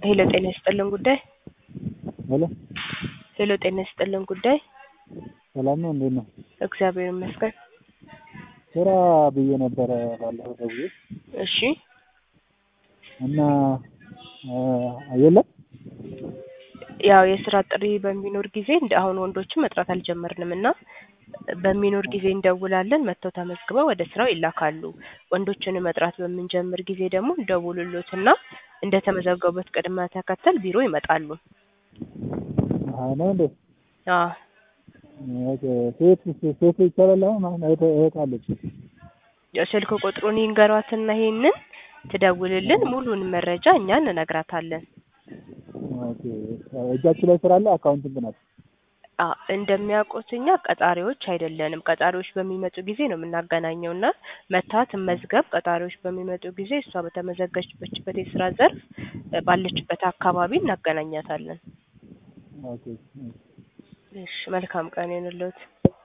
ሄሎ ጤና ይስጥልን ጉዳይ ሄሎ ሄሎ ጤና ይስጥልን ጉዳይ ሰላም ነው? እንዴት ነው? እግዚአብሔር ይመስገን። ስራ ብዬ ነበረ ባለፈው ደውዬ እሺ እና የለም ያው የስራ ጥሪ በሚኖር ጊዜ እንደ አሁን ወንዶችን መጥራት አልጀመርንም እና በሚኖር ጊዜ እንደውላለን። መጥተው ተመዝግበው ወደ ስራው ይላካሉ። ወንዶችን መጥራት በምንጀምር ጊዜ ደግሞ እንደውሉሎትና እንደ ተመዘገቡበት ቅድመ ተከተል ቢሮ ይመጣሉ። አዎ ነው እንዴ? አዎ ኦኬ። ሴት ሴት ይቻላል? አሁን አሁን እህት እህት አለች። ስልክ ቁጥሩን ይንገሯትና ይሄንን ትደውልልን ሙሉን መረጃ እኛ እንነግራታለን። ኦኬ። እጃችሁ ላይ ስራ አለ? አካውንቲንግ ናት። አ እንደሚያውቁት እኛ ቀጣሪዎች አይደለንም። ቀጣሪዎች በሚመጡ ጊዜ ነው የምናገናኘው እና መታ ትመዝገብ። ቀጣሪዎች በሚመጡ ጊዜ እሷ በተመዘገበችበት የስራ ዘርፍ ባለችበት አካባቢ እናገናኛታለን። ኦኬ። እሺ፣ መልካም ቀን ይሁንልዎት።